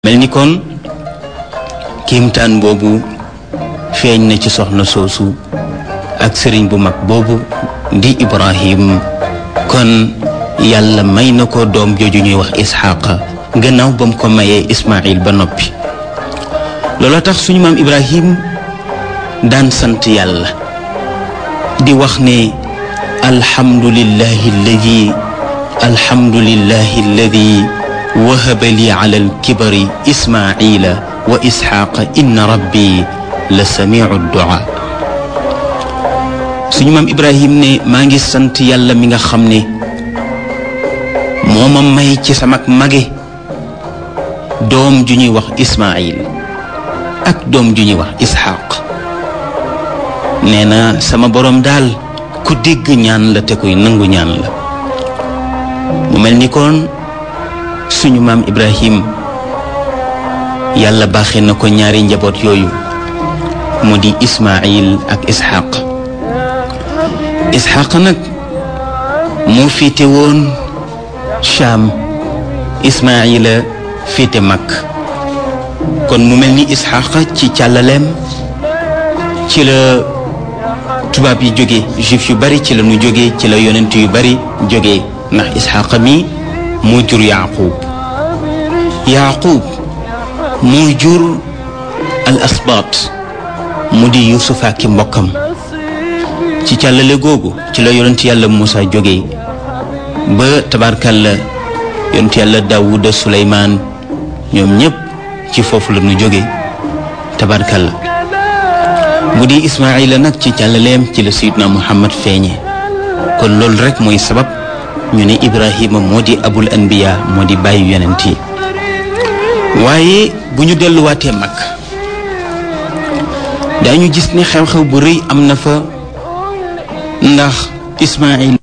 mel ni kon kiimtaan boobu feeñ na ci soxna soosu ak sëriñ bu mag boobu di Ibrahim kon yàlla may na ko doom jooju ñuy wax Isxaaqa gannaaw ba mu ko mayee Ismaayil ba noppi looloo tax suñu maam Ibrahim daan sant yàlla di wax ne alhamdulillahi alladi alhamdulillahi alladi wahaba li ala alkibari ismaila wa isxaaqa inna rabbi la samiu duaa suñu maam ibrahim ne maa ngi sant yàlla mi nga xam ne moo ma may ci samak mage doom ju ñuy wax ismail ak doom ju ñuy wax isxaaq nee na sama boroom daal ku dégg ñaan la te kuy nangu ñaan la mu mel ni kon suñu maam Ibrahim yàlla baaxee na ko ñaari njaboot yooyu mu di Ismaayil ak Isxaq Isxaq nag moo féete woon Shaam Ismaayila féete mag kon mu mel ni Isxaq ci càllaleem ci la tubaab yi jóge juif yu bari ci la ñu jóge ci la yonent yu bari jóge ndax Isxaq mi moo jur Yaaqub Yaaqub moo jur al asbaat mu di Yuusuf ak mbokkam ci càllale googu ci la yonent yàlla Muusa jóge ba tabarkalla yonent yàlla Daawuda Suleymaan ñoom ñépp ci foofu la ñu jóge tabarkalla mu di Ismaayila nag ci càllaleem ci la Sayyidna Muhammad feeñe kon loolu rek mooy sabab ñu ne Ibrahima moo di abul anbiya moo di bàyyi yonent yi waaye bu ñu delluwaatee mag daañu gis ne xew-xew bu rëy am na fa ndax Ismaayil